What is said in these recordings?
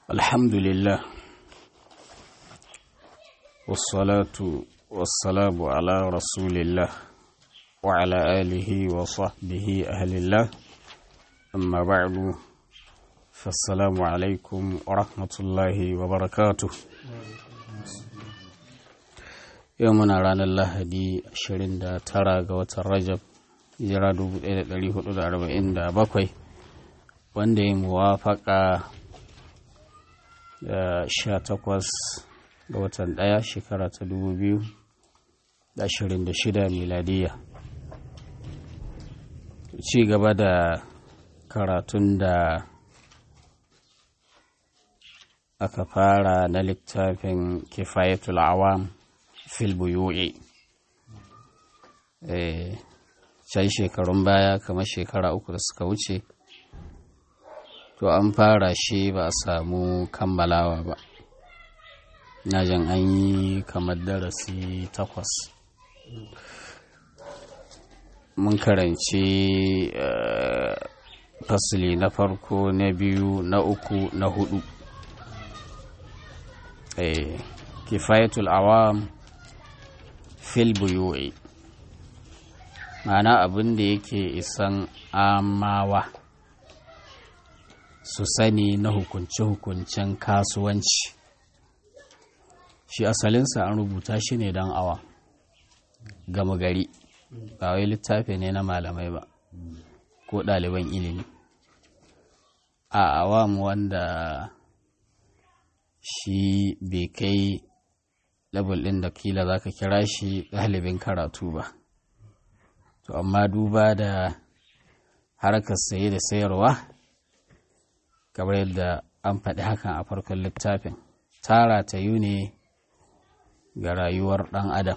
الحمد لله والصلاة والسلام على رسول الله وعلى آله وصحبه أهل الله أما بعد فالسلام عليكم ورحمة الله وبركاته يومنا رانا الله دي أشرين دا ترى قوة الرجب jira 1447 wanda ya muwafaka da 18 ga watan ɗaya shekara ta 2026 miladiya ci gaba da karatun da aka fara na littafin kifayatul awam fil buyu'i can shekarun baya kamar shekara uku da suka wuce to an fara shi ba a samu kammalawa ba na jan an yi kamar darasi takwas mun karanci fasili na farko na biyu na uku na hudu kifayatul awam fil buyu'i ma'ana abin da yake isan amawa su sani na hukunce-hukuncen kasuwanci shi asalinsa an rubuta shi ne don awa gama gari ba wai littafi ne na malamai ba ko ɗaliban ilimi a awam wanda shi bai kai labul ɗin da kila za ka kira shi ɗalibin karatu ba to amma duba da harkar saye da sayarwa kamar yadda an faɗi hakan a farkon littafin tara ta yi ne ga rayuwar ɗan adam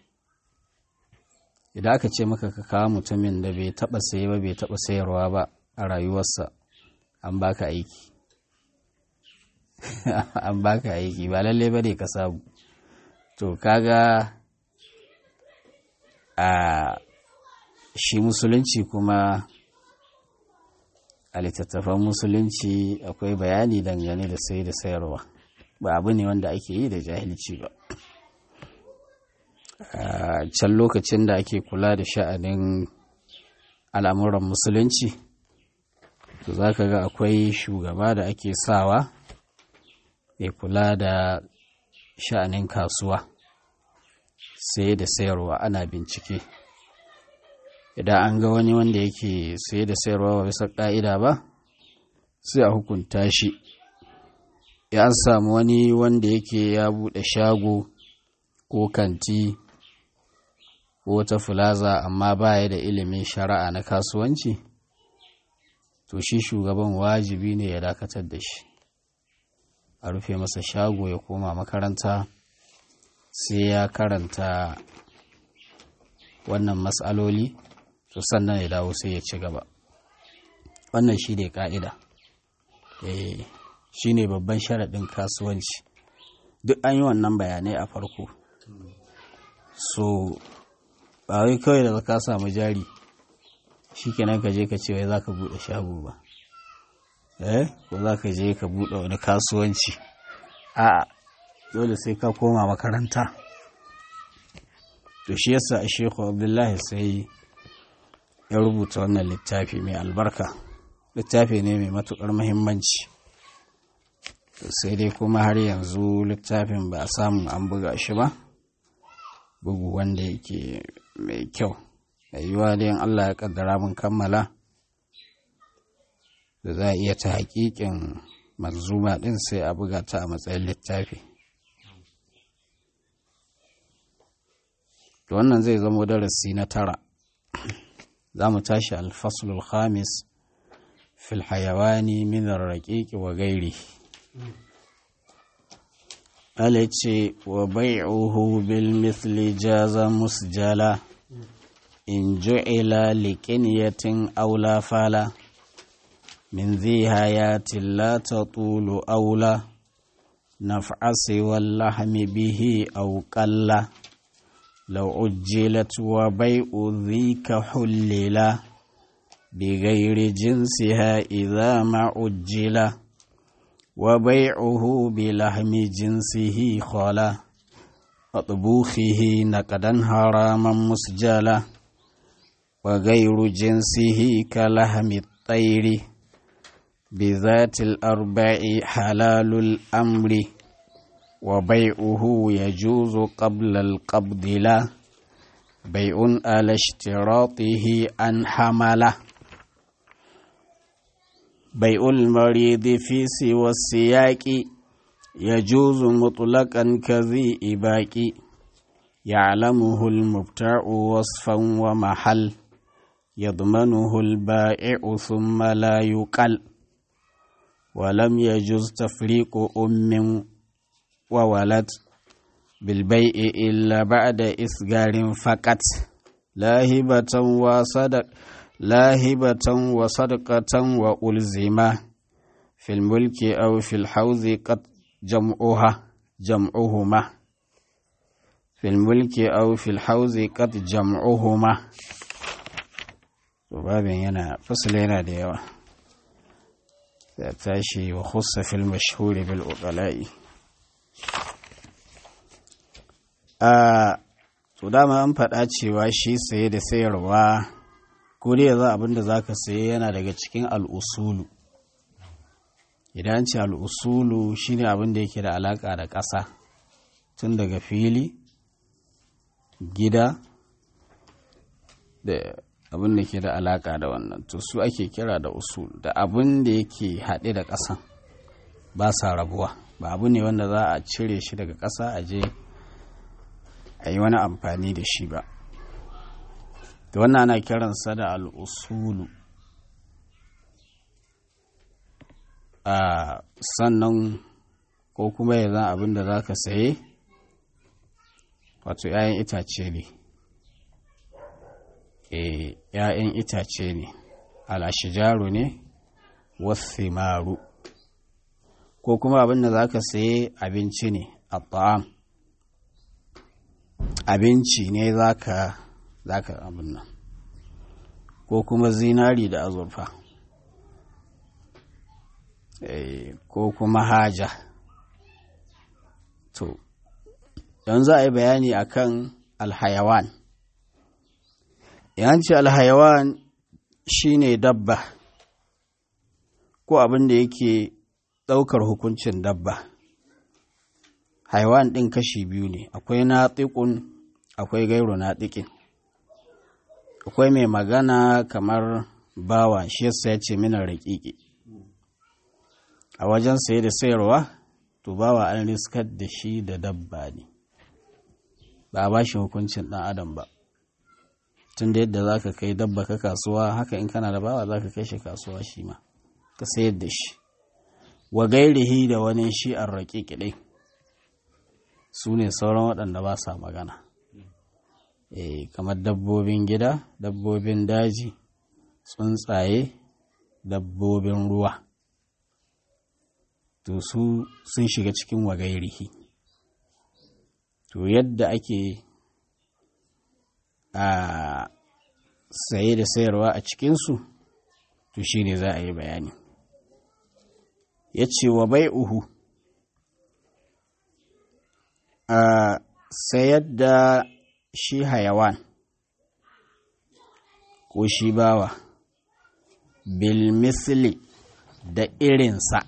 idan aka ce maka ka kawo mutumin da bai taɓa saye ba bai taɓa sayarwa ba a rayuwarsa an baka aiki an baka aiki ba lalle ba ne ka samu to kaga a shi musulunci kuma a littattafan musulunci akwai bayani dangane da sai da sayarwa ba abu ne wanda ake yi da jahilci ba a can lokacin da ake kula da sha'anin al'amuran musulunci to za ka ga akwai shugaba da ake sawa mai kula da sha'anin kasuwa sai da sayarwa ana bincike idan an ga wani wanda yake saye da sayarwa ba bisa ƙa'ida ba sai a hukunta shi ya an samu wani wanda yake ya buɗe shago ko kanti ko wata fulaza amma baya da ilimin shari'a na kasuwanci to shi shugaban wajibi ne ya dakatar da shi a rufe masa shago ya koma makaranta sai ya karanta wannan matsaloli to sannan ya dawo sai ya ci gaba wannan shi ne ka'ida shi ne babban sharaɗin kasuwanci duk an yi wannan bayanai a farko so ba wai kawai da ka samu jari shi kenan ka je ka ce wai za ka buɗe shago ba eh ko za ka je ka buɗe wani kasuwanci a dole sai ka koma makaranta to shi yasa a shehu abdullahi sai ya rubuta wannan littafi mai albarka littafi ne mai matuƙar muhimmanci sai dai kuma har yanzu littafin ba a samu an buga shi ba bugu wanda yake mai kyau yiwuwa dai Allah ya kaddara mun kammala da za a iya ta haƙiƙin manzuma ɗin sai a buga ta a matsayin littafi wannan zai zamo darasi na tara za mu tashi alfasulul khamis fil hayawani min raƙiƙi wa gairi ala ce wa bai'uhu bil mithli jaza musjala in ju'ila liqiniyatin aw la fala min dhi hayatin la tatulu aula naf'asi wal lahmi bihi aw qalla لو عجلت وبيع ذيك حللا بغير جنسها إذا ما عجلا وبيعه بلحم جنسه خلا وطبوخه نقدا حراما مسجلا وغير جنسه كلحم الطير بذات الأربع حلال الأمر وبيعه يجوز قبل القبض لا بيع على اشتراطه أن حمله بيع المريض في سوى السياق يجوز مطلقا كذي إباك يعلمه المبتاع وصفا ومحل يضمنه البائع ثم لا يقل ولم يجوز تفريق أم وولد بالبيع إلا بعد إسجار فقط لا هبة وصدق لا هبة وصدقة وألزمة في الملك أو في الحوز قد جمعها جمعهما في الملك أو في الحوز قد جمعهما babin yana fasila yana da yawa ya tashi wa khussa fil mashhuri bil uqala'i a to dama an faɗa cewa shi saye da sayarwa ko dai yanzu abin da zaka saye yana daga cikin al'usulu idan ce al'usulu shine abin da yake da alaka da ƙasa tun daga fili gida da abin da ke da alaka da wannan to su ake kira da usul da abin da yake haɗe da ƙasan ba sa rabuwa ba abu ne wanda za a cire shi daga ƙasa a je a yi wani amfani da shi ba da wannan ana kiransa da al'usulu a sannan ko kuma ya zan abin da za ka saye wato 'ya'yan itace ne ‘ya'yan itace ne, al'ashijaru ne, wasimaru, ko kuma abin da za ka saye abinci ne, a ta'am, abinci ne za ka abin nan, ko kuma zinari da azurfa, ko kuma haja. To, yanzu a yi bayani akan alhayawan. yanci alhayawan shine dabba ko abin da yake ɗaukar hukuncin dabba haiwan ɗin kashi biyu ne akwai naɗiƙun akwai gairu naɗiƙin akwai mai magana kamar bawa shi yasa ya ce mina raƙiƙi a wajen saye da sayarwa to bawa an riskar da shi da dabba ne ba a ba shi hukuncin ɗan adam ba tun da yadda za ka kai dabba ka kasuwa haka in kana da bawa za ka kai shi kasuwa shi ma ka sayar da shi wa gairihi da wani shi an raƙi kiɗai su ne sauran waɗanda ba sa magana e, kamar dabbobin gida dabbobin daji tsuntsaye dabbobin ruwa to su sun shiga cikin wa gairihi to yadda ake a saye da sayarwa a cikinsu to shi ne za a yi bayani ya ce wa bai uhu a sayar da shi hayawan ko shi bawa bilmisli da irinsa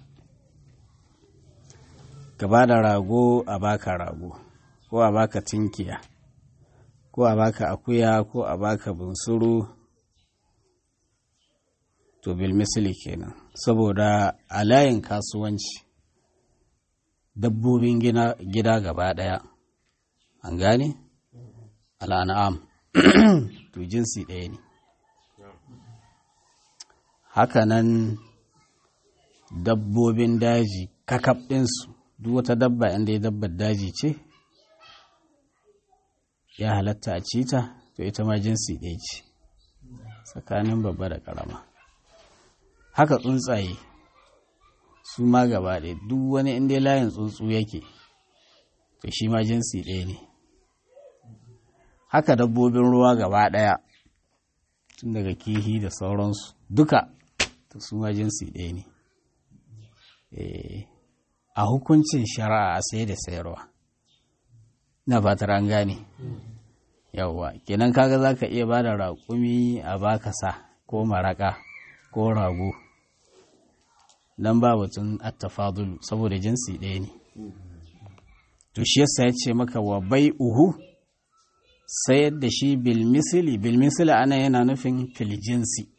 gaba da rago a baka rago ko a baka tinkiya ko a baka akuya ko a baka bunsuru to bil misali kenan saboda a layin kasuwanci dabbobin gida gaba daya an gane al'an'am to jinsi ɗaya ne hakanan dabbobin daji kakaf ɗinsu duk wata dabba inda ya dabbar daji ce ya halatta a cita to ita ma jinsi ɗaya ce tsakanin babba da ƙarama haka tsuntsaye su ma gaba ɗaya duk wani inda layin tsuntsu yake to shi ma jinsi ɗaya ne haka dabbobin ruwa gaba ɗaya tun daga kihi da sauransu duka to su ma jinsi ɗaya ne a hukuncin shari'a a sai da sayarwa na fatar an gane yawwa kenan kaga za ka iya ba da raƙumi a baka sa ko maraƙa ko rago don ba batun attafadulu saboda jinsi ɗaya ne to shi yasa ya ce maka wa bai uhu sayar da shi bilmisili bilmisili ana yana nufin filjinsi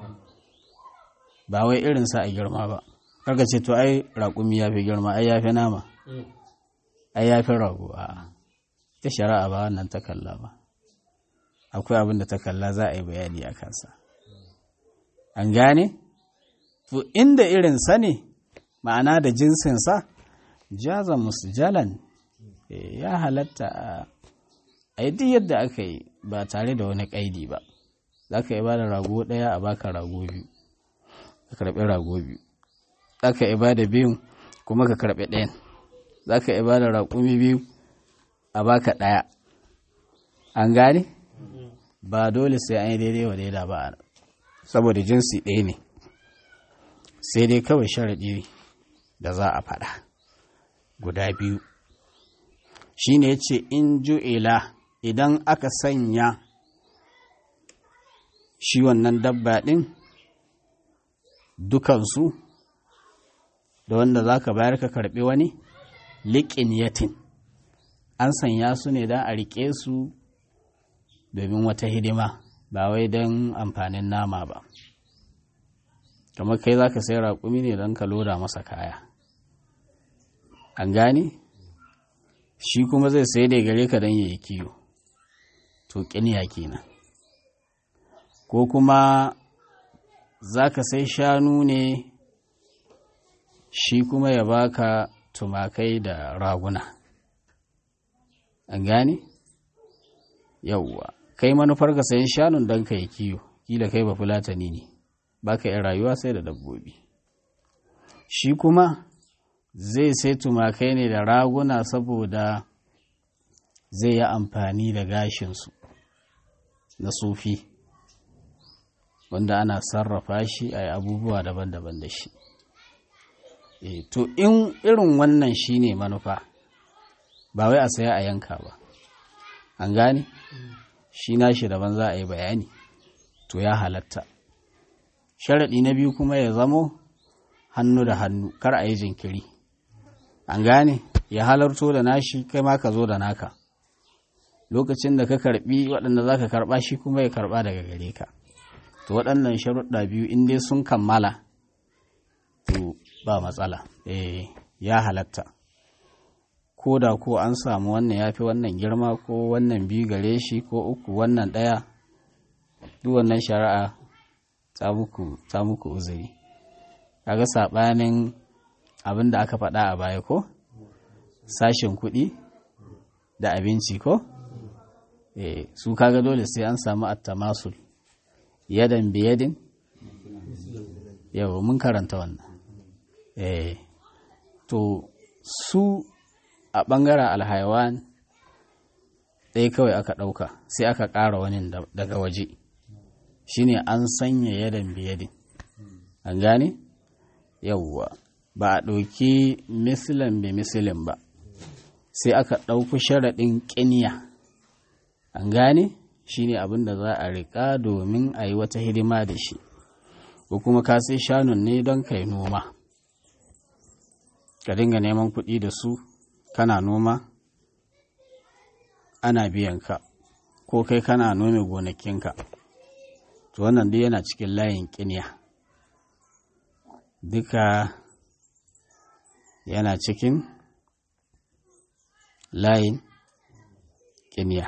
ba wai irinsa a girma ba karka ce to ai raƙumi ya fi girma ai ya fi nama ai ya fi rago a ta shari'a ba wannan ta kalla ba akwai abin da ta kalla za a yi bayani a kansa an gane to inda irinsa ne ma'ana da jinsinsa jaza musjalan ya halatta a yi duk yadda aka yi ba tare da wani ƙaidi ba za ka yi ba da rago ɗaya a baka rago biyu ka karɓi rago biyu za ka yi ba da biyun kuma ka karɓi ɗayan za ka yi ba da raƙumi biyu a baka ɗaya an gane ba dole sai an yi daidai wa daida ba saboda jinsi ɗaya ne sai dai kawai sharaɗi da za a faɗa guda biyu shi ne ce in ju'ila idan aka sanya shi wannan dabba ɗin dukansu da wanda za ka bayar ka karɓi wani liƙin yatin an sanya su ne don a riƙe su domin wata hidima ba wai don amfanin nama ba kamar kai za ka sai raƙumi ne don ka loda masa kaya an gane shi kuma zai sai da gare ka don yayi kiyo to ƙiniya kenan ko kuma za ka sai shanu ne shi kuma ya baka tumakai da raguna an gane yauwa kai manufar ka sayan shanun don ka yi kiyo kila kai ba fulatani ne ba ka yin rayuwa sai da dabbobi shi kuma zai sai tumakai ne da raguna saboda zai yi amfani da gashinsu na sufi wanda ana sarrafa shi a abubuwa daban-daban da shi e, to in irin wannan shi ne manufa ba wai a saya a yanka ba an gane shi nashi daban za a yi bayani to ya halatta sharaɗi na biyu kuma ya zamo hannu da hannu kar a yi jinkiri an gane ya halarto da nashi kai ma ka zo da naka lokacin da ka karbi waɗanda za ka karɓa shi kuma ya karɓa daga gare ka to waɗannan sharuɗa biyu in dai sun kammala to ba matsala eh ya halatta ko da ko an samu wannan ya fi wannan girma ko wannan biyu gare shi ko uku wannan ɗaya duk wannan shari'a ta muku ta muku uzuri kaga saɓanin abin da aka faɗa a baya ko sashen kuɗi da abinci ko eh su kaga dole sai an samu attamasul yadan biyadin yau mun karanta wannan eh to su a ɓangaren alhaiwan ɗaya kawai aka ɗauka sai aka ƙara wani daga waje shine an sanya yadan biyadin an gane yauwa ba a ɗauki misilin bi misilin ba sai aka ɗauki sharaɗin ƙiniya an gane shine abin da za a riƙa domin a yi wata hidima da shi ko kuma ka sai shanun ne don kai noma ka dinga neman kuɗi da su kana noma ana biyan ka ko kai kana nome gonakinka to wannan duk yana cikin layin ƙiniya duka yana cikin layin ƙiniya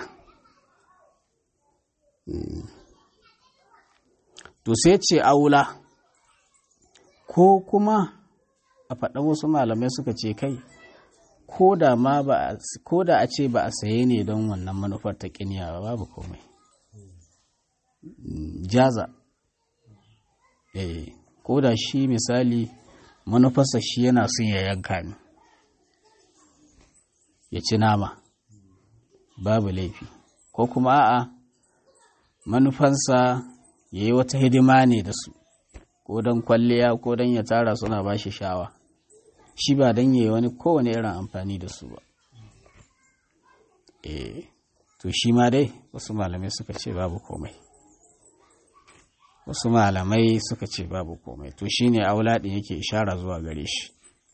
to sai ce aula ko kuma a faɗan wasu malamai suka ce kai ko da ma ba ko da a ce ba a saye ne don wannan manufar ta ƙiniya ba babu komai jaza eh ko da shi misali manufarsa shi yana son ya yanka ne ya ci nama babu laifi ko kuma a'a manufansa ya yi wata hidima ne da su ko don kwalliya ko don ya tara suna ba shi shawa shi ba don yi wani kowane irin amfani da su ba eh to shi ma dai wasu malamai suka ce babu komai wasu malamai suka ce babu komai to shi ne auladin yake ishara zuwa gare shi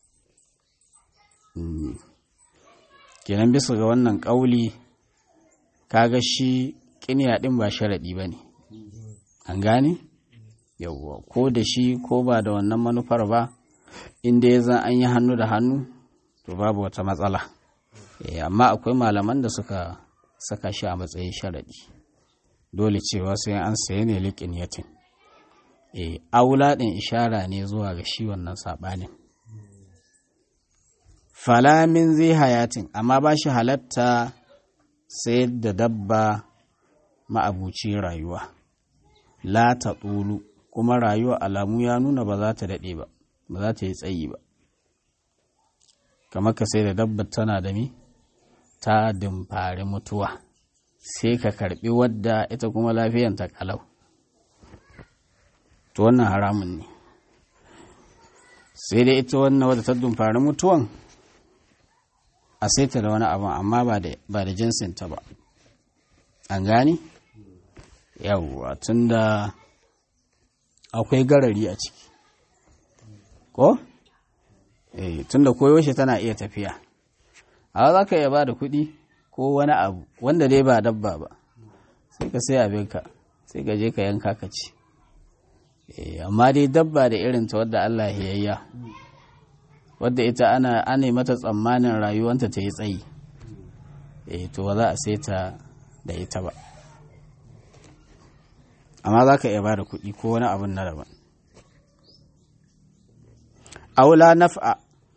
kenan bisa ga wannan ƙauli kaga shi ƙiniya ɗin ba sharaɗi ba ne an gane yauwa ko da shi ko ba da wannan manufar ba inda ya zan an yi hannu da hannu to babu wata matsala amma akwai malaman da suka saka shi a matsayin sharaɗi dole cewa sai an saye ne liƙin yatin aula ɗin ishara ne zuwa ga shi wannan saɓanin falamin zai hayatin amma ba shi halatta sayar da dabba ma'abuci rayuwa la ta tsulu kuma rayuwa alamu ya nuna ba za ta daɗe ba ba za ta yi tsayi ba kamar ka sai da dabba tana da mi ta dimfari mutuwa sai ka karbi wadda ita kuma lafiyanta kalau to wannan haramun ne sai dai ita wannan wadda ta dimfari mutuwan a saita da wani abin amma ba da jinsinta ba an gani yawwa tun da akwai garari a ciki ko? eh tun da koyaushe tana iya tafiya a za ka iya ba da kuɗi ko wani abu wanda dai ba dabba ba sai ka sai abinka sai ka je ka yanka ka ci amma dai dabba da irin ta wadda Allah ya yayya wadda ita ana ana mata tsammanin rayuwanta ta yi tsayi eh to ba za a sai ta da ita ba amma za ka iya ba da kuɗi ko wani abin na daban aula naf'a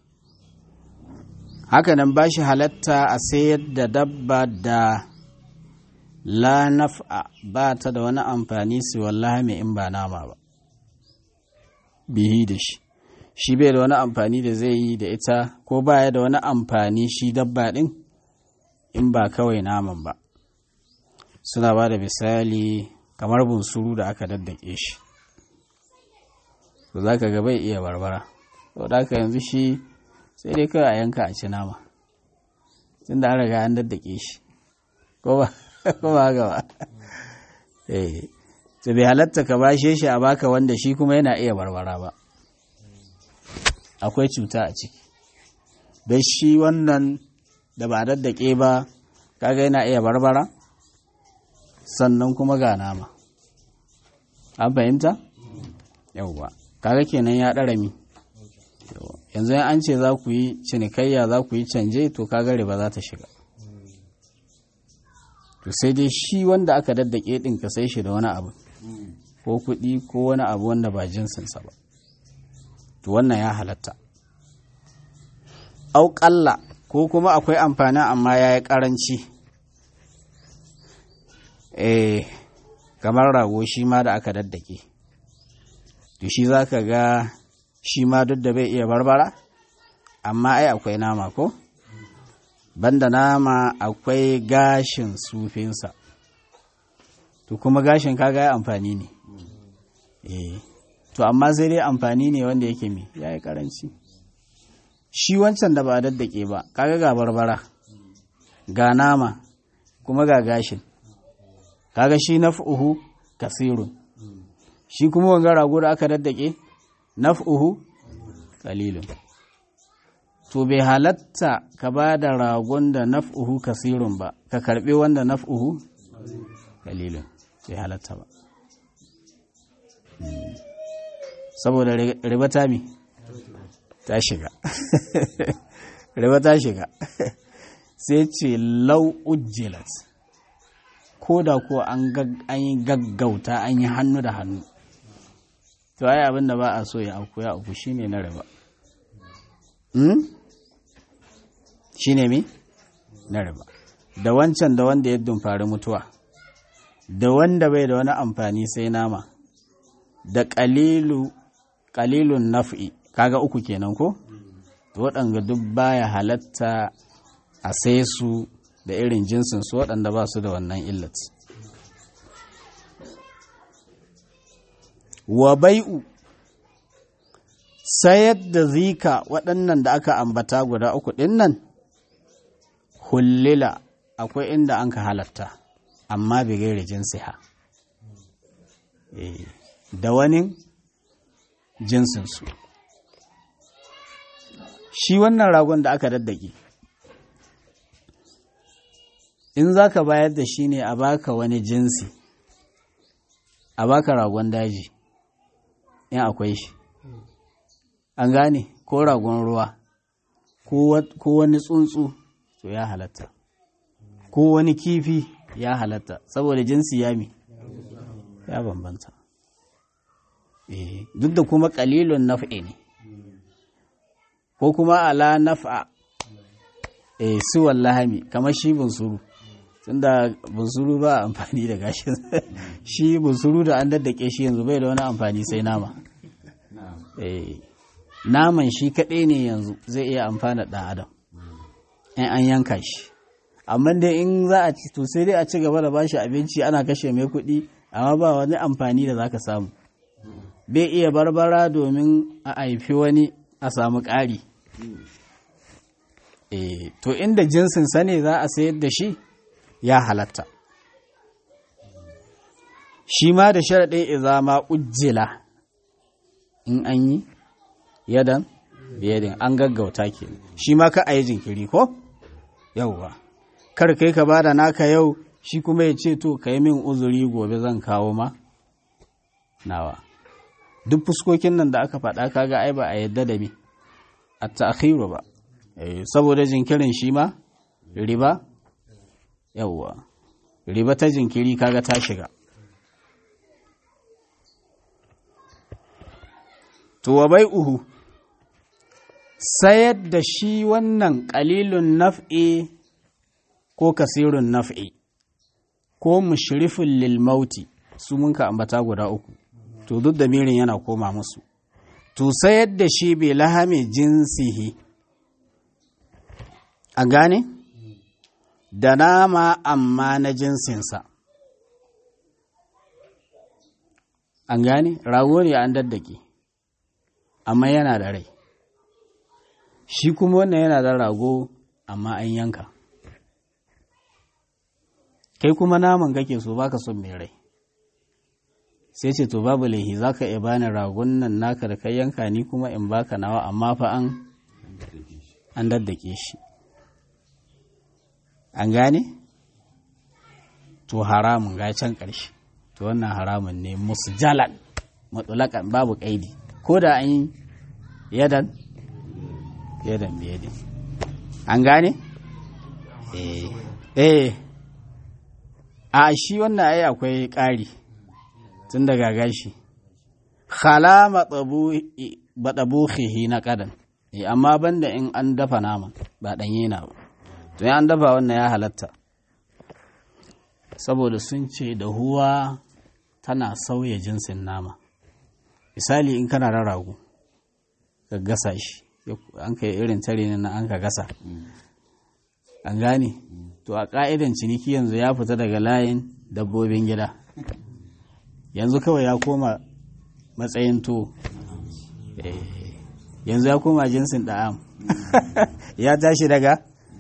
hakanan ba shi halatta a sayar da dabba da la naf'a ba ta da wani amfani su wallahi mai in ba nama ba bihi da shi shi bai da wani amfani da zai yi da ita ko baya da wani amfani shi dabba ɗin in ba kawai naman ba suna ba da misali kamar bunsuru da aka daddake shi to za ka ga bai iya barbara to da haka yanzu shi sai dai kawai a yanka a ci nama tun da an riga an daddake shi ko ba haka ba eh to bai halatta ka bashe shi a baka wanda shi kuma yana iya barbara ba akwai cuta a ciki don shi wannan da ba daddake ba kaga yana iya barbara sannan kuma ga nama an fahimta yauwa kaga kenan ya ɗara mi yanzu an ce za ku yi cinikayya za ku yi canje to kaga riba za ta shiga to sai dai shi wanda aka daddake ɗin ka sai shi da wani abu ko kuɗi ko wani abu wanda ba jinsinsa ba to wannan ya halatta auƙalla ko kuma akwai amfani amma ya yi ƙaranci eh kamar rago shi ma da aka daddake to shi za ka ga shi ma duk da bai iya barbara amma ai akwai nama ko banda nama akwai gashin sufinsa to kuma gashin kaga ya amfani ne eh to amma sai dai amfani ne wanda yake mi ya yi karanci shi wancan da ba a daddake ba kaga ga barbara ga nama kuma ga gashin kaga shi naf'uhu kasirun shi kuma wanga rago da aka daddake naf'uhu qalilun to bai halatta ka ba da ragon da naf'uhu kasirun ba ka karbi wanda naf'uhu qalilun bai halatta ba saboda riba ta mi ta shiga riba ta shiga sai ce lau ujjilat ko da ko an yi gaggauta an yi hannu da hannu to ai abin da ba a so ya auku ya auku shine na riba shine mi na riba da wancan da wanda ya dumfari mutuwa da wanda bai da wani amfani sai nama da ƙalilun naf'i kaga uku kenan ko to waɗanga duk baya halatta a sai su da irin jinsin su waɗanda ba su da wannan illat wa bai'u sayar da zika waɗannan da aka ambata guda uku ɗin nan hullila akwai inda an ka halatta amma bai gaira jinsiha da wani jinsinsu shi wannan ragon da aka daddake in za ka bayar da shi ne a baka wani jinsi a baka ragon daji in akwai shi an gane ko ragon ruwa ko wani tsuntsu to ya halatta ko wani kifi ya halatta saboda jinsi ya mi ya bambanta duk da kuma kalilun naf'i ne ko kuma ala naf'a eh su wallahami kamar shi bunsuru tunda bunsuru ba amfani da gashin shi bunsuru da an daddake shi yanzu bai da wani amfani sai nama eh naman shi kaɗai ne yanzu zai iya amfana ɗan adam in an yanka shi amma dai in za a ci to sai dai a ci gaba da bashi abinci ana kashe mai kuɗi amma ba wani amfani da zaka samu bai iya barbara domin a haifi wani a samu ƙari e, to inda jinsin sa ne za a sayar da shi ya halatta shi ma da sharaɗin izama ujjila in an yi yadan biyadin an gaggauta ke shi ma ka a yi jinkiri ko yauwa kar kai ka bada naka yau shi kuma ya ce to ka yi min uzuri gobe zan kawo ma nawa duk fuskokin nan da aka faɗa kaga ai ba a yadda da me a ta'khiru ba saboda jinkirin shi ma riba yawwa riba ta jinkiri kaga ta shiga to wa uhu sayar da shi wannan qalilun naf'i ko kasirun naf'i ko mushrifun lil mauti su mun ka ambata guda uku to duk da mirin yana koma musu to sayar da shi bai lahame jinsihi a gane da nama amma na jinsinsa an gane rago ne an daddake amma yana da rai shi kuma wannan yana da rago amma an yanka kai kuma naman kake so baka son mai rai sai ce to babu laihi za ka iya bani ragon nan naka da kai yanka ni kuma in baka nawa amma fa an an daddake shi an gane to haramun ga can ƙarshe to wannan haramun ne musu jalan matsulakan babu ƙaidi ko da an yi yadan yadan biyadin an gane eh eh a shi wannan ai akwai ƙari tun daga gashi khala matsabuhihi na ƙadan amma banda in an dafa nama ba ɗanye na ba to an dafa wannan ya halatta saboda sun ce da huwa tana sauya jinsin nama misali in kana da rago ka gasa shi an ka irin tare na an ka gasa an gane to a ƙa'idan ciniki yanzu ya fita daga layin dabbobin gida yanzu kawai ya koma matsayin to yanzu ya koma jinsin da'am ya tashi daga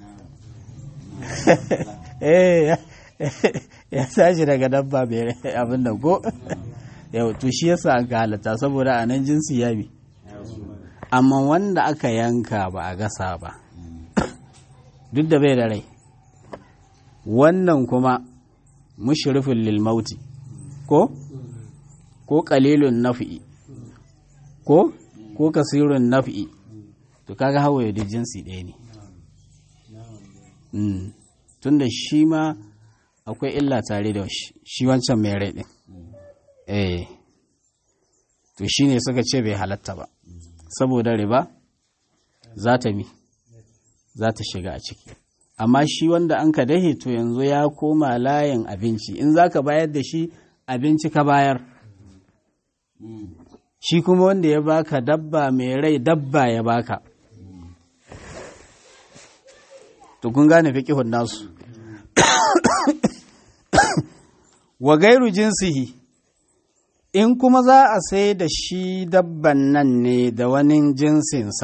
ya tashi daga dabba mai abin da ko yau to shi yasa an halatta saboda a nan jinsi ya bi amma wanda aka yanka ba a gasa ba duk da bai da rai wannan kuma mushrifin lil mauti ko ko qalilun naf'i ko ko kasirun naf'i to kaga hawaye duk jinsi ɗaya ne tunda shi ma akwai illa tare da shi wancan mai rai ɗin eh to shi ne suka ce bai halatta ba saboda riba za ta mi za ta shiga a ciki amma shi wanda an ka dahe to yanzu ya koma layin abinci in za ka bayar da shi abinci ka bayar shi kuma wanda ya baka dabba mai rai dabba ya baka to kun gane fiƙihun nasu wa gairu jinsihi in kuma za a sai da shi dabban nan ne da wani jinsinsa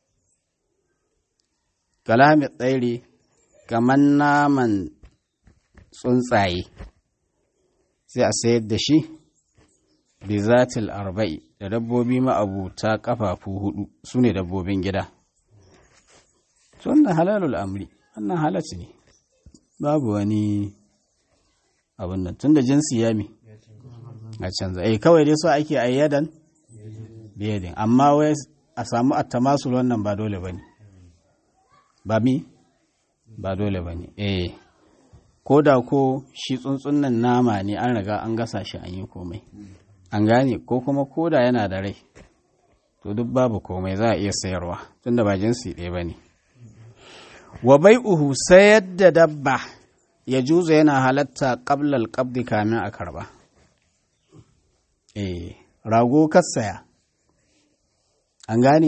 kalami tsairi kamar naman tsuntsaye sai a sayar da shi bizatil arba'i da dabbobi ma'abuta kafafu hudu su ne dabbobin gida wannan halalul amri wannan halacci ne babu wani abin nan tun da jinsi ya mi a canza eh kawai dai so ake ayyadan biyadin amma wai a samu attamasul wannan ba dole bane ba mi ba dole bane eh ko da ko shi tsuntsun nan nama ne an riga an gasa shi an yi komai an gane ko kuma ko da yana da rai to duk babu komai za a iya sayarwa tunda ba jinsi ɗaya ba ne wa bai'uhu sayar da dabba ya juza yana halatta ƙablal ƙabdi kamin a karba eh rago kasaya an gane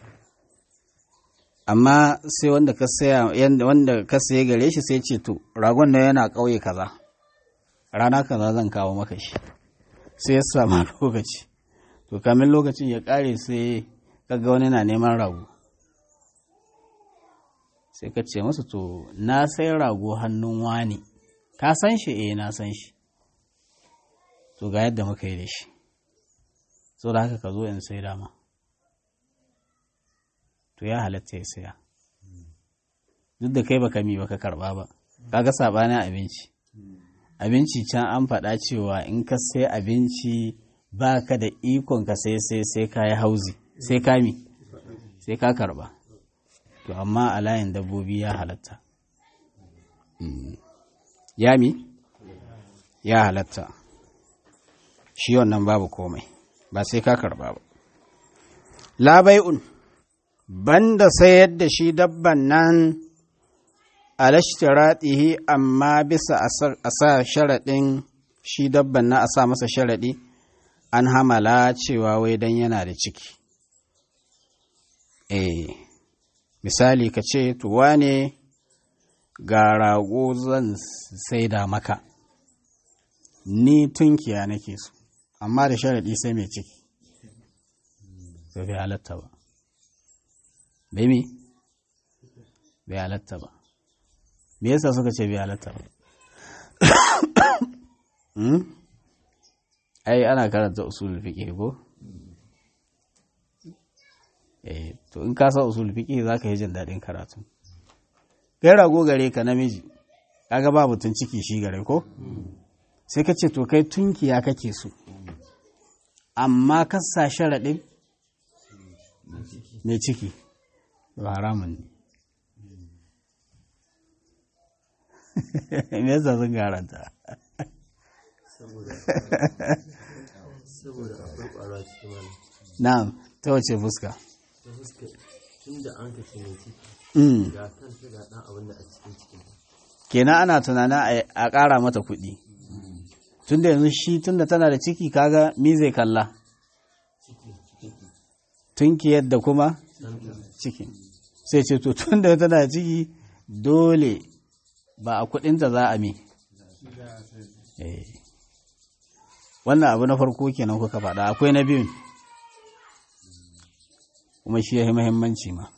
amma sai wanda ka saya wanda ka saye gare shi sai ce to ragon nan yana ƙauye kaza rana kaza zan kawo maka shi sai ya samu lokaci to kamin lokacin ya ƙare sai kaga wani na neman rago sai ka ce masa to na sai rago hannun wani ka san shi eh na san shi to ga yadda muka yi da shi so da haka ka zo in sai dama to ya halatta ya saya duk da kai baka mi baka karba ba kaga sabanin abinci abinci can an faɗa cewa in ka sai abinci ba ka da ikon ka sai sai sai ka yi hauzi sai ka mi sai ka karba to amma a layin dabbobi ya halatta ya mi ya halatta shi wannan babu komai ba sai ka karba ba labai'un banda sayar da shi dabban nan alashtiratihi amma bisa a sa sharaɗin shi dabban na a sa masa sharaɗi an hamala cewa wai dan yana da ciki eh misali ka ce tuwa ne ga rago zan saida maka ni tunkiya nake so amma da sharaɗi sai mai ciki bai bai halatta ba bai mi bai halatta ba me yasa suka ce bai halatta ba ai ana karanta usul fiqh ko eh to in ka san usul fiqh zaka yi jin daɗin karatu kai rago gare ka namiji kaga ba mutun ciki shi gare ko sai ka ce to kai tunkiya kake so amma ka sa sharaɗin mai ciki ba haramun ne me yasa sun garanta saboda akwai ƙwaro cikin wani na'am ta wace fuska ta fuska tun da an ka ce mai ciki Mm. ga kanta ga ɗan abin da a cikin cikin kenan ana tunanin a- a ƙara mata kuɗi tunda yanzu shi tunda tana da ciki kaga mi zai kalla tunki yadda kuma ciki sai ce to tunda tana da ciki dole ba a kuɗinta za a mi Eh. wannan abu na farko kenan kuka faɗa akwai na biyun kuma shi ya yi muhimmanci ma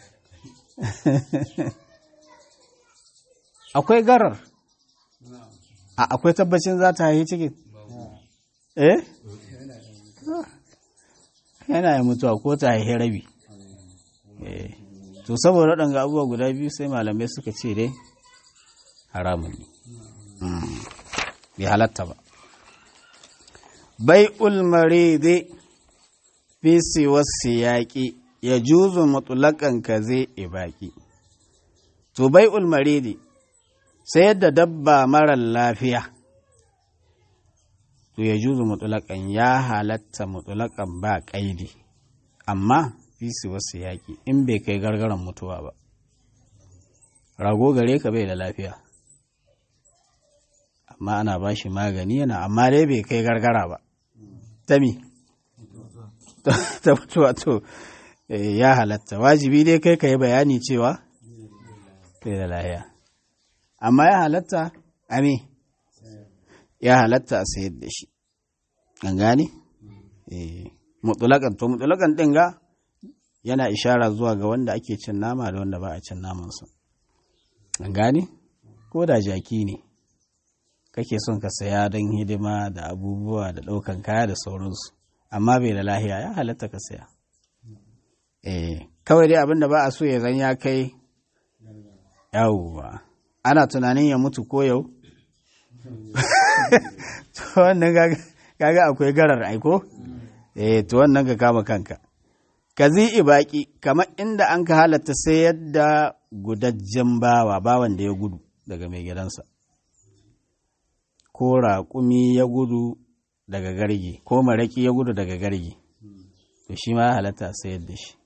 akwai garar a akwai tabbacin za ta haihi cikin eh yana yi mutuwa ko ta haihi rabi eh to saboda waɗanga abubuwa guda biyu sai malamai suka ce dai haramun ne Mm. bai halatta ba bai ulmaridi fi siwar yaƙi ya juzu mutulakan ka zai ibaki to bai ulmaridi sai yadda dabba marar lafiya to ya juzu mutulakan ya halatta mutulakan ba ƙaidi amma fi siwar yaƙi in bai kai gargaran mutuwa ba rago gare ka bai da lafiya amma ana ba shi magani yana amma dai bai kai gargara ba ta mi ta mutuwa to eh, ya halatta wajibi dai kai ka yi bayani cewa bai da lahiya amma ya halatta ami ya halatta a sayar da shi an gane eh mutulakan to mutulakan din ga yana ishara zuwa ga wanda ake cin nama da wanda ba a cin namansa an gane ko da jaki ne kake son ka saya don hidima da abubuwa da ɗaukan kaya da sauransu amma bai da lahiya ya halatta ka saya eh kawai dai abinda ba a so ya zan ya kai yawwa ana tunanin ya mutu ko yau to wannan kaga akwai garar aiko eh to wannan ka kama kanka ka zi ibaki kamar inda an ka halatta sayar da gudajjen bawa bawan da ya gudu daga mai gidansa ko raƙumi ya gudu daga gargi ko maraƙi ya gudu daga gargi to shi ma ya halatta sayar da shi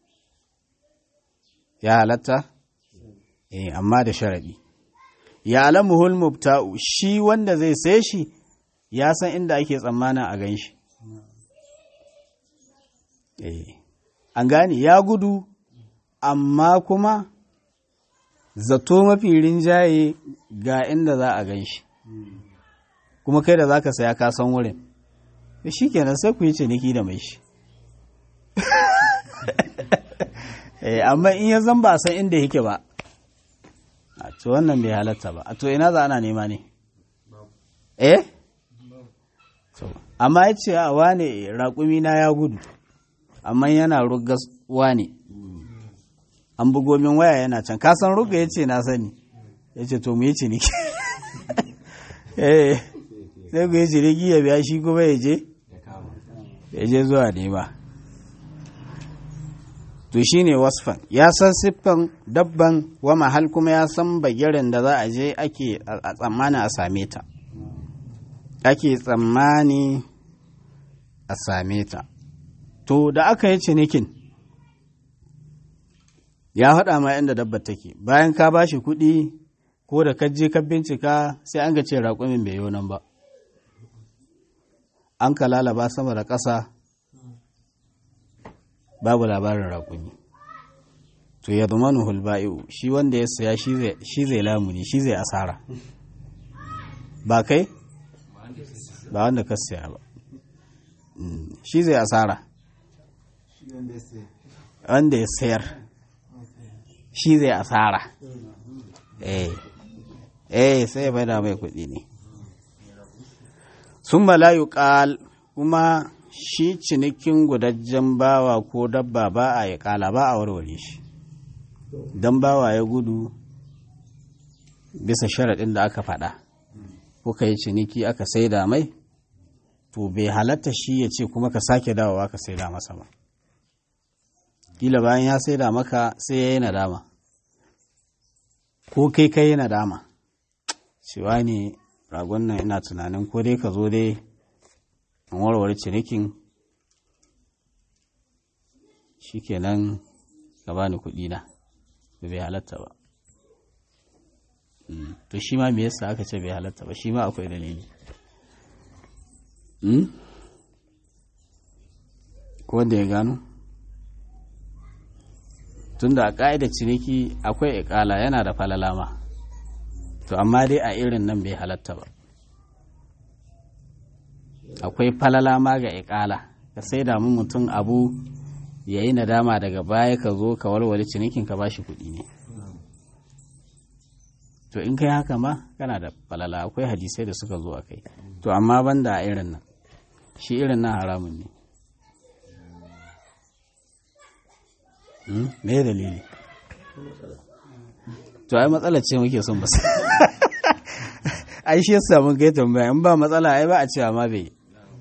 ya halatta eh amma da sharaɗi ya alamuhul mubta'u shi wanda zai sai shi ya san inda ake tsammanin a gan shi eh an gane ya gudu amma kuma zato mafi rinjaye ga inda za a gan shi kuma kai da za ka saya kasan wurin shi kenan sai ku yi ciniki da mai shi amma in ya zan ba san inda yake ba a to wannan bai halatta ba a to ina za ana nema ne eh amma ya ce a wane raƙumi na ya gudu amma yana rugas wane an bugo min waya yana can kasan ruga ya ce na sani ya ce to mu yi ciniki eh sai ku yi ciniki ya biya shi kuma ya je ya je zuwa nema to shi ne wasfan ya san siffan dabban wa mahal kuma ya san bagirin da za a je ake a tsammani a same ta ake tsammani a same ta to da aka yi cinikin ya haɗa ma inda dabbar take bayan ka ba shi kuɗi ko da ka je ka bincika sai an ga ce raƙumin bai yi nan ba an ka lalaba sama da ƙasa babu labarin raƙumi to ya zama hulba'i'u shi wanda ya saya shi zai lamuni shi zai asara ba kai ba wanda ka saya ba shi zai asara wanda ya sayar shi zai asara eh eh sai ya bada mai kuɗi ne sun malayu ƙal kuma shi cinikin gudajjen bawa ko dabba ba a yi ƙala ba a warware shi don bawa ya gudu bisa sharaɗin da aka faɗa kuka yi ciniki aka saida mai to bai halatta shi ya ce kuma ka sake dawowa ka saida masa ba kila bayan ya saida maka sai ya yi nadama ko kai kai nadama cewa ne ragon nan ina tunanin ko dai ka zo dai in warware cinikin shikenan ka bani kuɗi na da bai halatta ba to shi ma me yasa aka ce bai halatta ba shi ma akwai dalili ko wanda ya gano tunda a ƙa'idar ciniki akwai iƙala yana da falalama to amma dai a irin nan bai halatta ba akwai falalama ga iƙala ka sai da mu mutum abu ya yi nadama daga baya ka zo ka walwale cinikin ka bashi kuɗi ne to in kai haka ma kana da falala akwai hadisai da suka zo a kai to amma banda a irin nan shi irin nan haramun ne me dalili to ai matsala ce muke son basu ai shi yasa mun kai tambaya in ba matsala ai ba a cewa ma bai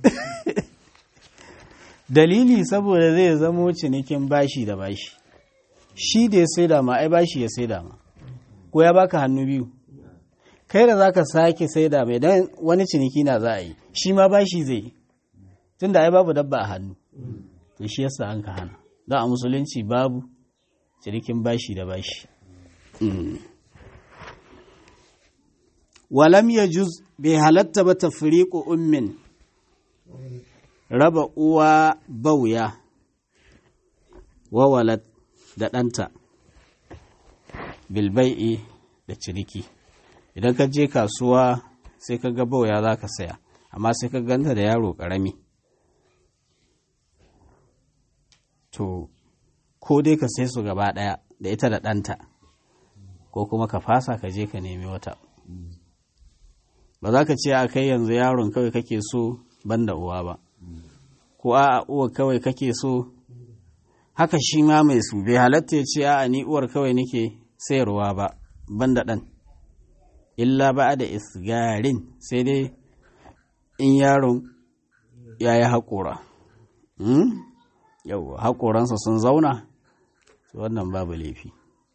dalili saboda zai zamo cinikin bashi da bashi shi da ya saida ma ai bashi ya saida ma ko ya baka hannu biyu kai da zaka sake saida mai dan wani ciniki na za a yi shi ma bashi zai yi tunda ai babu dabba a hannu to shi yasa an ka hana don a musulunci babu cinikin bashi da bashi walam ya juz bai halatta ba ta ummin raba uwa bauya wawalat da ɗanta bilbai'i da ciniki idan ka je kasuwa sai ka ga bauya za ka saya amma sai ka ganta da yaro ƙarami to ko dai ka sai su gaba ɗaya da ita da ɗanta ko kuma ka fasa ka je ka nemi wata ba za ka ce a kai yanzu yaron kawai kake so banda uwa ba ko a uwa kawai kake so haka shi ma mai su bai halatta ya ce a ni uwar kawai nake sayarwa ba banda ɗan illa ba da isgarin sai dai in yaron ya yi haƙora yau haƙoransa sun zauna wannan babu laifi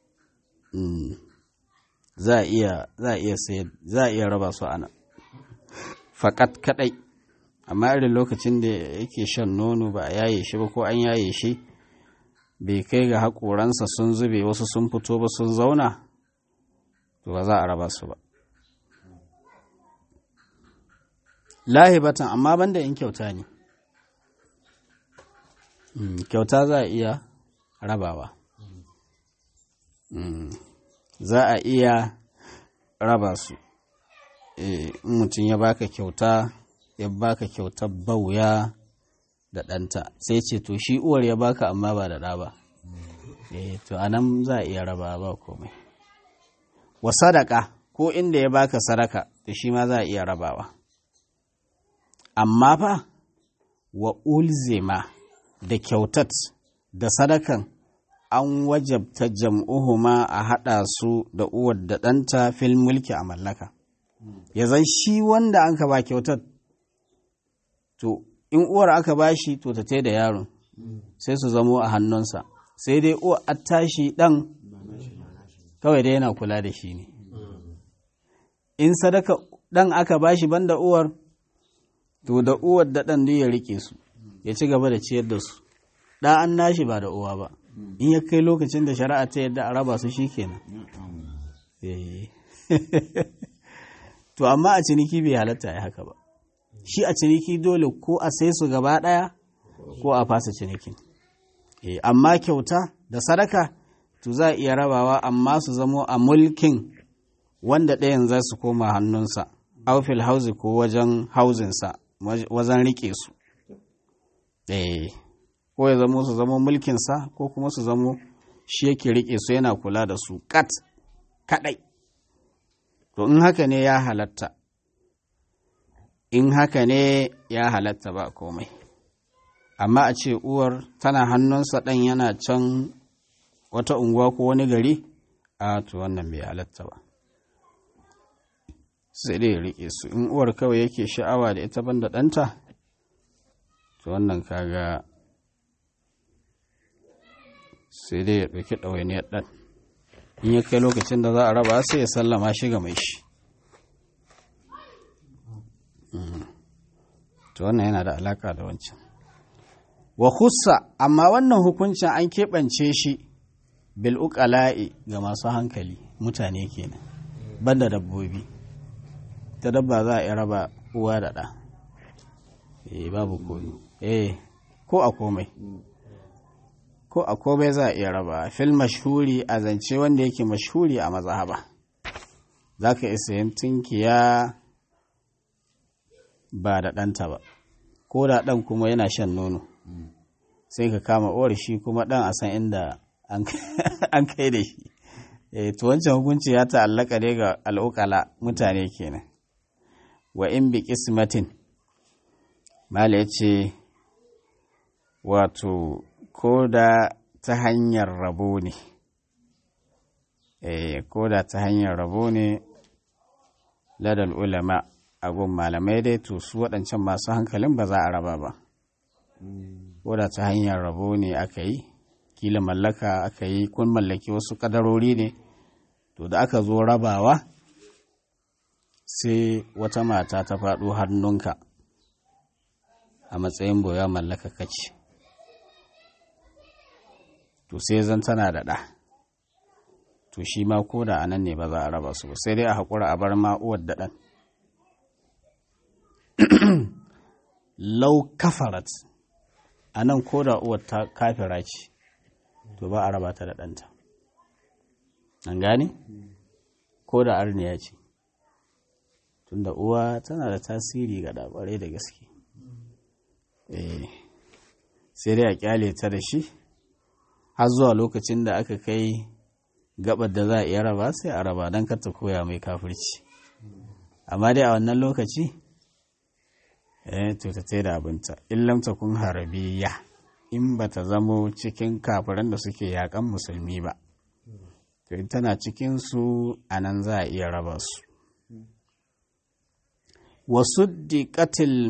za a iya za a iya sayar za a iya raba su ana faƙat kaɗai amma irin lokacin da yake shan nono ba a yaye shi ba ko an yaye shi bai kai ga haƙoransa sun zube wasu sun fito ba sun zauna to ba za a raba su ba lahibatan amma banda in kyauta ne kyauta za a iya rabawa za a iya raba su in mutum ya baka kyauta ya baka kyautar bauya da ɗanta sai ce to shi uwar ya baka amma ba da ɗa ba to a nan za a iya raba ba komai wa sadaka ko inda ya baka sadaka to shi ma za a iya rabawa amma fa wa ulzima da kyautat da sadakan an wajabta jam'uhuma a haɗa su da uwar da ɗanta fil mulki a mallaka ya zan shi wanda an ka ba kyautar to in uwar aka ba shi to ta da yaron sai su zamo a hannunsa sai dai uwar a tashi ɗan kawai dai yana kula da shi ne in sadaka ɗan aka ba shi banda uwar to da uwar da ɗan ya rike su ya ci gaba da ciyar da su ɗa an nashi ba da uwa ba in ya kai lokacin da shari'a ta yadda a raba su shi kenan to amma a ciniki bai halatta ya haka ba shi a ciniki dole ko a sai su gaba ɗaya ko a fasa cinikin amma kyauta da sadaka to za a iya rabawa amma su zamo a mulkin wanda ɗayan za su koma hannunsa aufil hauzi ko wajen hauzinsa wajen riƙe su ko ya zamo su zamo mulkinsa ko kuma su zamo shi yake riƙe su yana kula da su kat kaɗai to in haka ne ya halatta in haka ne ya halatta ba komai amma a ce uwar tana hannunsa ɗan yana can wata unguwa ko wani gari a to wannan bai halatta ba sai dai riƙe su in uwar kawai yake sha'awa da ita banda ɗanta to wannan kaga sai dai ya ɗauki ɗawainiyar ɗan in ya kai lokacin da za a raba sai ya sallama shi ga mai shi to wannan yana da alaka da wancan wa hussa amma wannan hukuncin an keɓance shi bil uqala'i ga masu hankali mutane kenan banda dabbobi ta dabba za a iya raba uwa da ɗa eh babu komi eh ko a komai ko a komai za a iya raba fil mashhuri a zance wanda yake mashhuri a mazhaba za ka isa yin tunkiya ba da ɗanta ba ko da ɗan kuma yana shan nono sai ka kama uwar shi kuma ɗan a san inda an kai da shi to wancan hukunci ya ta'allaka ne ga al'ukala mutane kenan wa in bi kismatin mala ya ce wato ko da ta hanyar rabo ne eh ko da ta hanyar rabo ne ladal ulama a gun malamai dai to su waɗancan masu hankalin ba za a raba ba ko da ta hanyar rabo ne aka yi kila mallaka aka yi kun mallaki wasu kadarori ne to da aka zo rabawa sai wata mata ta faɗo hannunka a matsayin boya mallaka kaci to sai zan tana da ɗa to shi ma ko da anan ne ba za a raba su ba sai dai a haƙura a bar ma uwar da ɗan lau kafarat a nan ko da uwar ta kafira ce to ba a raba ta da ɗanta an gane ko da arniya ce tunda uwa tana da tasiri ga ɗaɓarai da gaske sai dai a kyale ta da shi har zuwa lokacin da aka kai gabar da za a iya raba sai a raba don ta koya mai kafirci amma dai a wannan lokaci eh to ta da abinta illam ta kun harabiya in ba ta zamo cikin kafiran da suke yakan musulmi ba to in tana cikin su a nan za a iya raba su wasu diƙatil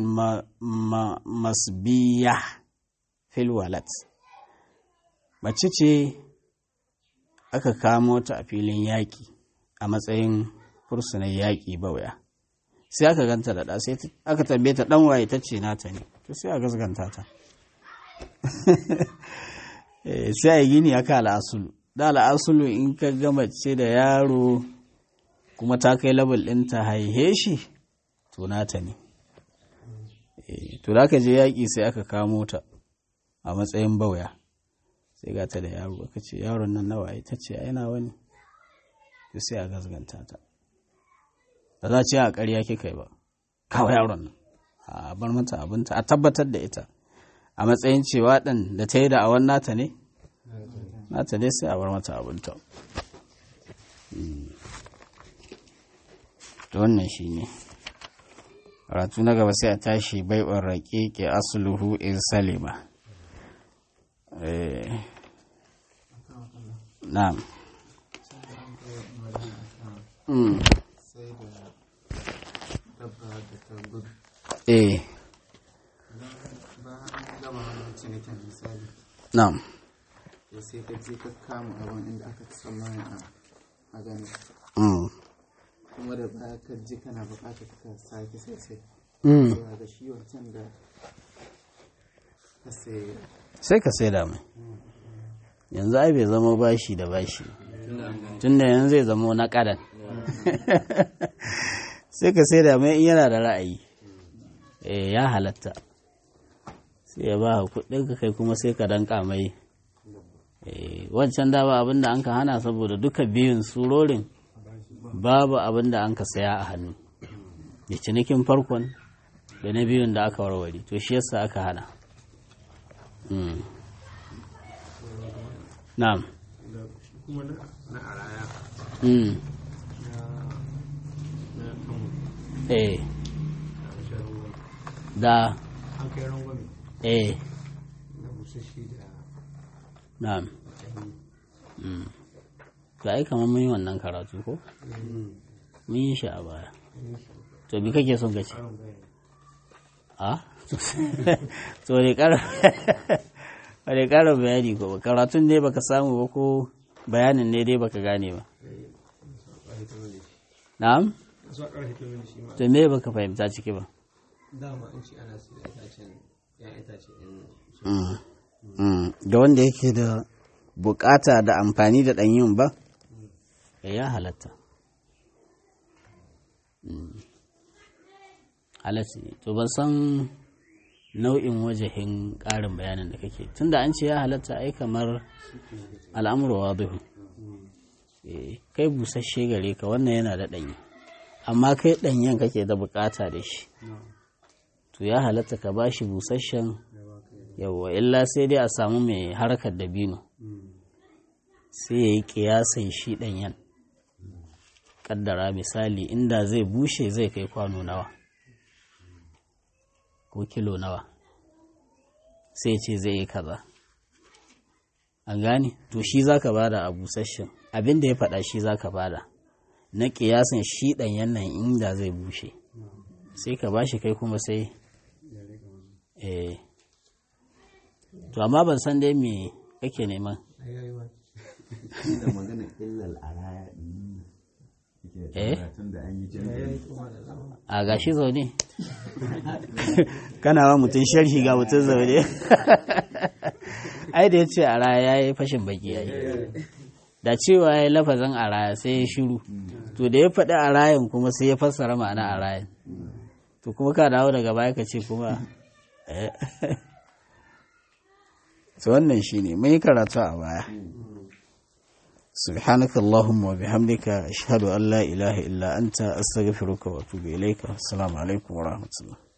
masbiya fil walat mace ce aka kamo ta a filin yaƙi a matsayin fursunan yaƙi bauya sai aka ganta da ɗa sai aka tambaye ta ɗan waye ta ce nata ne to sai a gasganta ta sai a yi gini aka al'asulu da al'asulu in ka gama ce da yaro kuma ta kai label ɗin ta haihe shi to nata ne to da aka je yaƙi sai aka kamo ta a matsayin bauya sai ga ta da yaro aka ce yaron nan nawa ta ce ai nawa ne to sai a gasganta ta ba za ce a ƙarya kika yi ba kawo yaron nan a bar mata abinta a tabbatar da ita a matsayin cewa ɗan da ta yi da awon nata ne nata ne sai a bar mata abinta to wannan shi ne karatu na gaba sai a tashi bai'un raƙe ke asuluhu in salima na'am sai da dabba da ta gudu eh bayan gama wannan cinikin misali na'am da sai ka je ka kama abin inda aka tsammani a a gani mm. kuma da baya ka ji kana bukatar ka sake sai sai mm. zuwa ga shi wancan da ka sai sai ka sai da mai yanzu ai bai zama bashi da bashi tun da yanzu zai zama na ƙadan sai ka sai da mai in yana da ra'ayi eh ya halatta sai ya ba kuɗin ka kai kuma sai ka danka mai eh wancan da ba abinda an ka hana saboda duka biyun surorin babu abinda an ka saya a hannu da cinikin farkon da na biyun da aka warware to shi yasa aka hana Mm. Na'am. kuma na araya Mm. na kan Eh. Da. an kai rangwame Eh. na busashi da Na'am. Mm. To ai kamar mun yi wannan karatu ko? Mun yi shi a baya. To bi kake son ka ce? A? To ne ƙara ne ƙara bayani ko ba karatun ne baka samu ba ko bayanin ne dai baka gane ba. Na'am? zuwa ƙarfe ta wani shi ma To me baka fahimta ciki ba? dama an ce ana su da itacen ya itace in Mm. Mm. Da wanda yake da bukata da amfani da ɗanyun ba? Ya halatta. Mm. Halatta ne. To ban san nau'in wajahin ƙarin bayanin da kake. Tunda an ce ya halatta ai kamar al'amuru wadihu. Eh, kai busasshe gare ka wannan yana da ɗanyi. Amma kai ɗanyen kake da bukata da shi. To ya halatta ka ba shi busasshen yawwa illa sai dai a samu mai harkar dabino sai ya yi kiyasan shi ɗanyen ƙaddara misali inda zai bushe zai kai kwano nawa ko kilo nawa sai ce zai yi kaza an gane to shi za ka bada a busasshen abin da ya faɗa shi za ka bada na kiyasan shi ɗanyen nan inda zai bushe sai ka bashi kai kuma sai eh to amma ban san dai me kake neman da magana illal araya din eh tun da an yi jami'i a gashi zaune kana wa mutum sharhi ga mutum zaune ai da ya ce a raya ya yi fashin baki ya yi da cewa ya yi lafazin a raya sai ya shiru to da ya faɗi a rayan kuma sai ya fassara ma'ana a rayan to kuma ka dawo daga baya ka ce kuma eh. to wannan shine mun yi karatu a baya سبحانك اللهم وبحمدك أشهد أن لا إله إلا أنت أستغفرك وأتوب إليك السلام عليكم ورحمة الله